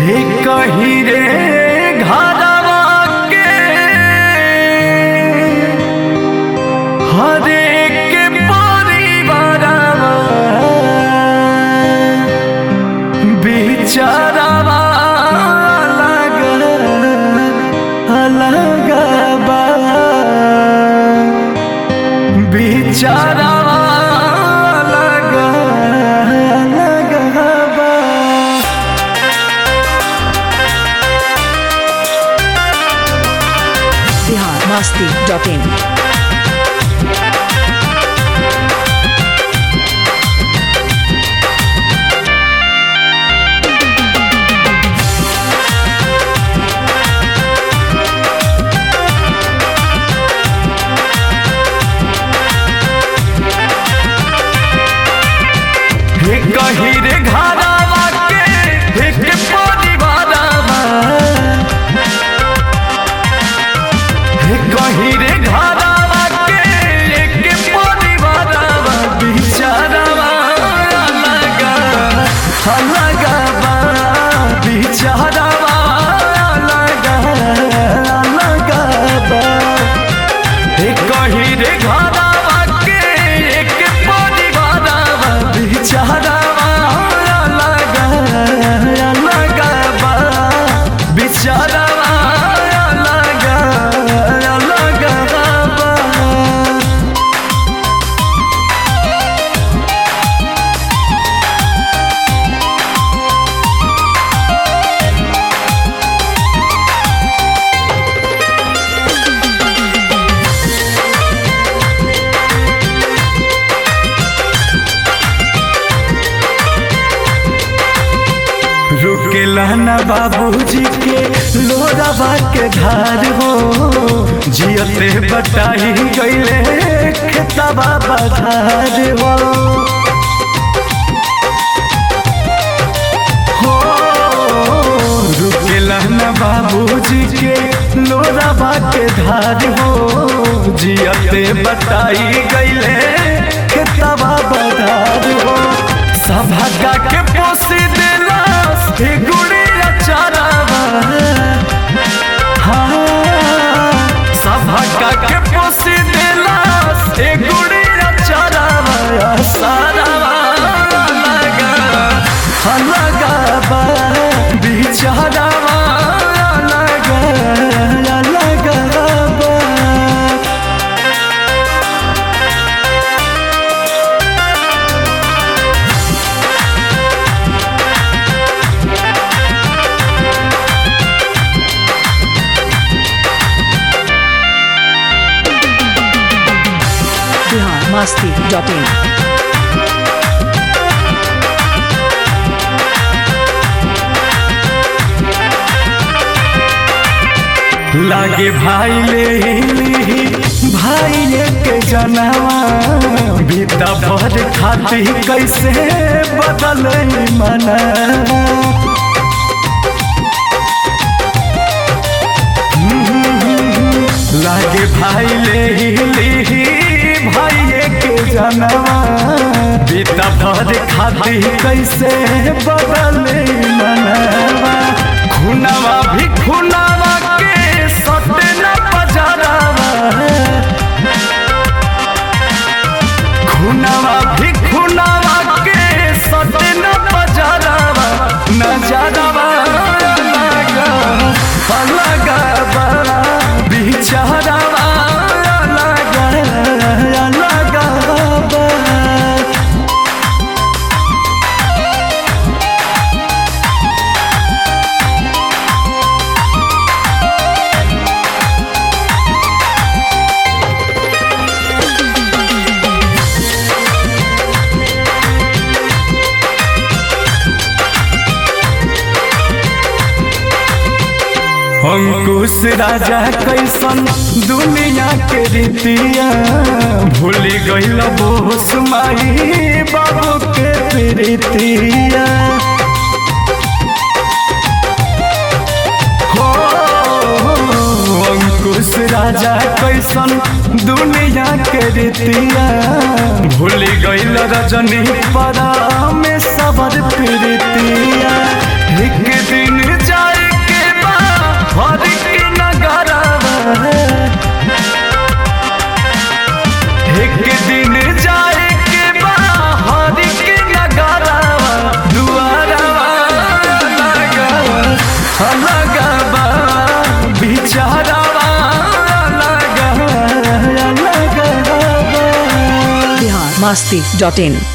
हे कही रे घरवा के हरेक परिवारवा बिचारवा अलग अलग बा बिचारवा अलग अलग बा बिहार मस्ती डॉट इन हे कही रे घरवा के एक परिवारवा हे कही रे घरवा के एक परिवारवा बिचारवा अलग अलग बा बिचारवा अलग अलग बा हे कही रे घरवा के एक परिवारवा बिचारवा अलग अलग बा बिचारवा अलग अलग बा रुकेला ना बाबूजी के लोरावा के धार हो जियते बटाई गईले खेतवा बधार हो हो रुकेला ना बाबूजी के लोरावा के धार हो जियते बटाई गईले खेतवा बधार हो सभा के पोसी देला हे गुड़िया चारावा हाँ सभा के पोसी देला हे गुड़िया चारावा सारावा लगा लगा बा बिचारावा लगा लगा बा बिहार मस्ती डॉट इन लागे भाई ले ली भाई के जनवा बीता भर खाती कैसे बदल मना लागे भाई ले ली भाई के जनवा बीता भर खाती कैसे बदल मनवा खुनवा भी खुनवा के सटे न पजरावा खुनवा भी खुनवा के सटे न पजरावा नजरवा अलग अलग बा बिचारवा अलग अलग बा अंकुश राजा कैसन दुनिया के रीतिया भूल गईल बोस माई बाबू के प्रीतिया हो अंकुश राजा कैसन दुनिया के रीतिया भूल गईल रजनी परा में सबर प्रीतिया एक दिन masti.in